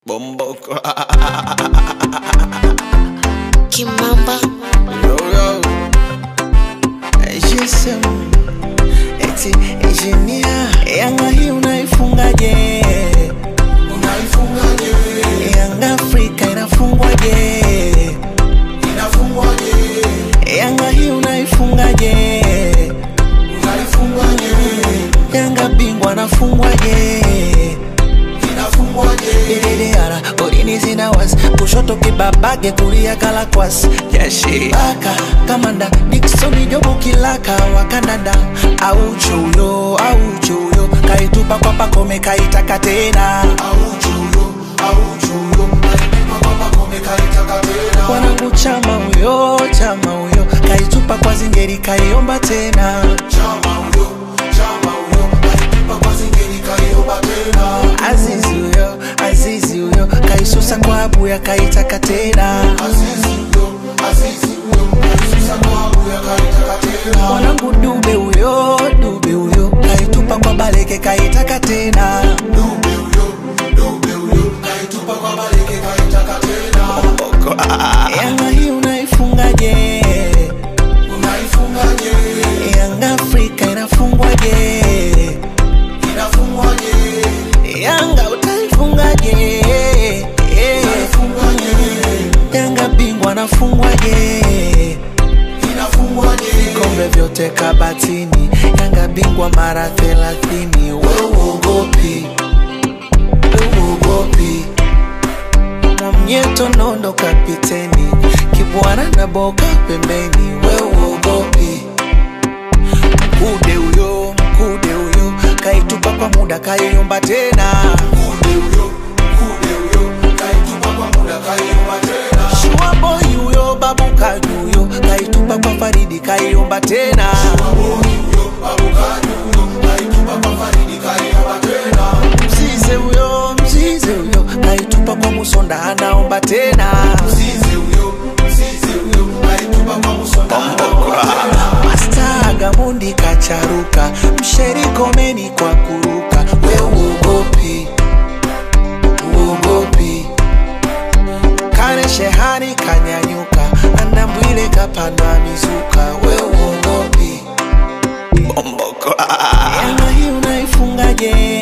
Bomboko. Kimamba yo, yo. GSM. Eti engineer. Yanga hii unaifungaje? Unaifungaje? Yanga Afrika inafungwaje? Inafungwaje? Yanga hii unaifungaje? Unaifungaje? Yanga bingwa anafungwaje? Inafungwaje? Dididara, golini zina wasi kushoto kibabage kulia kalakwas jeshi baka kamanda Dickson Jobu kilaka wakandanda au chuyo au chuyo kaitupa kwa pakome kaitaka tena Auchuyo, auchuyo. Kaipa kwa Pacome kaitaka tena. wanangu chama huyo chama huyo kaitupa kwa zingeri kaiomba tena Chama huyo, chama huyo. Kaipa kwa zingeri kaiomba tena. Azizi huyo Azizi huyo kaisusa kwa abuya kaitaka tena Azizi huyo, Azizi huyo. Kaisusa kwa abuya kaitaka tena. mwanangu dube huyo dube huyo kaitupa kwa baleke kaitaka tena Dube huyo, dube huyo. Kaitupa kwa Baleke kaitaka tena. yanga hii unaifungaje Unaifungaje? yanga afrika inafungwaje Inafungwaje? yanga utaifungaje Inaifungaje? yanga bingwa anafungwaje Inafungwaje? vikombe vyote kabatini yanga bingwa mara thelathini weuogopi weuogopi mwamnyeto nondo kapiteni kibwana na boka pembeni weuogopi mkude huyo mkude huyo kaitupa kwa muda kaiomba tena Mkude huyo, mkude huyo. Kaitupa kwa muda kaiomba tena. shuaboi huyo babu kajuyo kaitupa kwa faridi kaiomba tena mzize huyo mzize huyo kaitupa kwa musonda anaomba tena Masta Gamundi kacharuka msherikomeni kwa kuruka we uogopi uogopi kane shehani kanyanyuka andambwile kapanda mizuka we uogopi yanga hii unaifungaje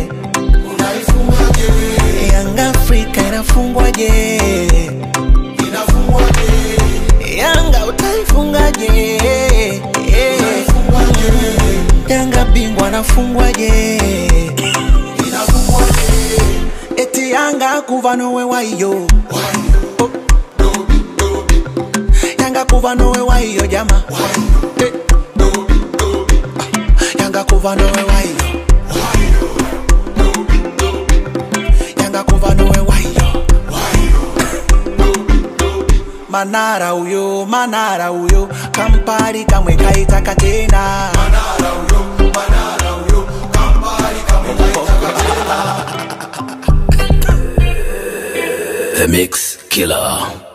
yanga afrika inafungwaje yanga utaifungaje yanga bingwa anafungwaje eti yanga kuva nowe waiyo yanga kuva nowe waiyo jama Eh. yanga kuva nowe waiyo yanga kuva nowe waiyo manara uyo manara uyo kampari kamwe kaitaka tena The Mix Killer.